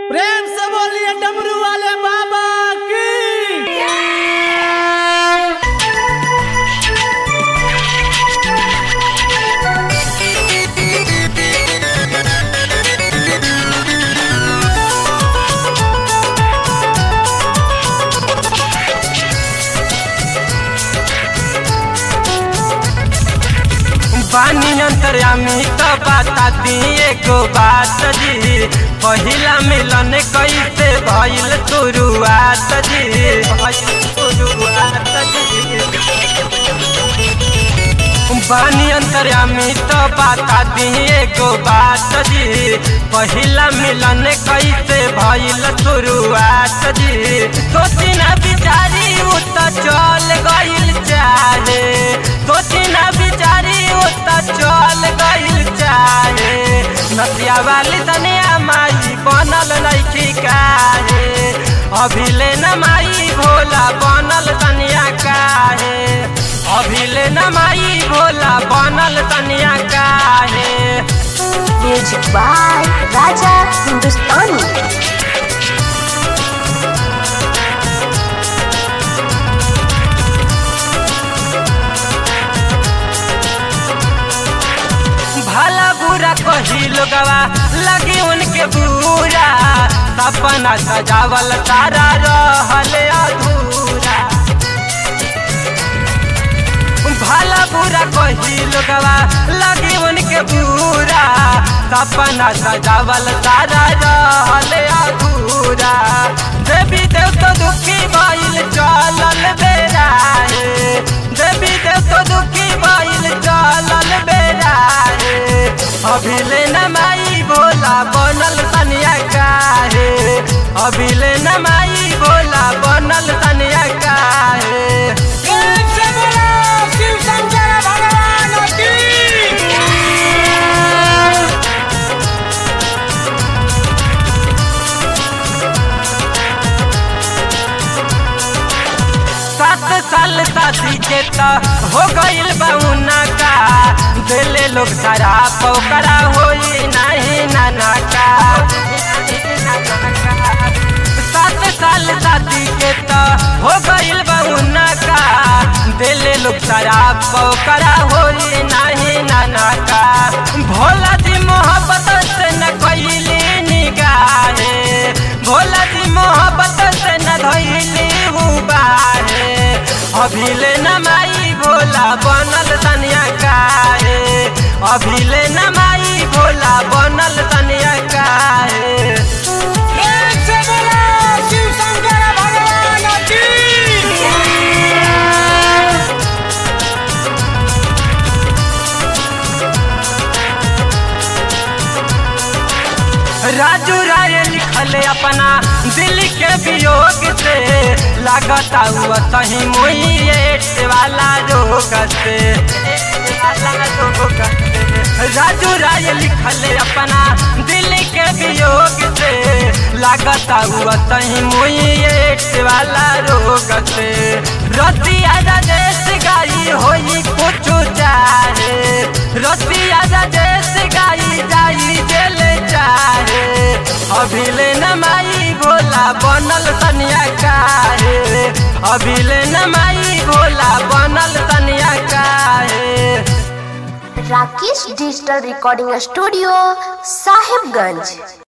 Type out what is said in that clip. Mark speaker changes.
Speaker 1: प्रेम से बोलिए डमरू वाले बाबा की
Speaker 2: बानी अंतर्यामी तो बता दी एगो बात जी पहिला मिलन कैसे भइल शुरुआत जी भइल शुरुआत जी बानी अंतर्यामी तो बता दी एगो बात जी पहिला मिलन कैसे भइल शुरुआत जी सोची ना बिचारी उ त चल गइल चाहे सोची ना बिचारी उ त चल गइल चाहे नसिया वाली तनिया माई बनल नइखी काहे अभिले न माई भोला बनल तनिया काहे अभिले न माई भोला बनल तनिया काहे
Speaker 3: म्यूजिक बाय राजा हिंदुस्तानी
Speaker 2: भला बुरा कही लोगवा लगी उनके बुरा सपना सजावल तारा रहल अधूरा भला बुरा कही लोगवा लगी उनके बुरा सपना सजावल तारा रहल अधूरा देवी देव तो दुखी भइल चलल बेराए देवी देव तो दुखी भइल चलल बेराए अभिले न माई भोला बनल तनिया काहे अभिले न माई भोला बनल तनिया काहे
Speaker 1: प्रेम से बोलो शिव शंकर भगवान की
Speaker 2: सात साल शादी के त हो गइल बउना का दिले लोग सारा पोकरा होई नहीं नाना का सात साल शादी के त हो गइल बउना का दिले लोग सारा पोकरा होई नहीं नाना का भोला जी मोहब्बत से न कइली निगाहे भोला जी मोहब्बत से न धइली हुबाहे अभिले न माई भोला बनल तनिया काहे अभिले न माई भोला बनल तनिया काहे
Speaker 1: प्रेम से बोलो शिव शंकर भगवान की
Speaker 2: राजू राय लिखल अपना दिल के वियोग से लागता हुआ सही मुई वाला रोग से राजू राय लिखल अपना दिल के वियोग से लागता हुआ सही मुई वाला रोग से रतिया राजेश गाई होई कुछ चाहे रतिया राजेश गाई जाई जेल चाहे अभिले न माई भोला बनल तनिया काहे अभिले न माई भोला बनल तनिया काहे
Speaker 3: Rakesh digital recording studio Sahibganj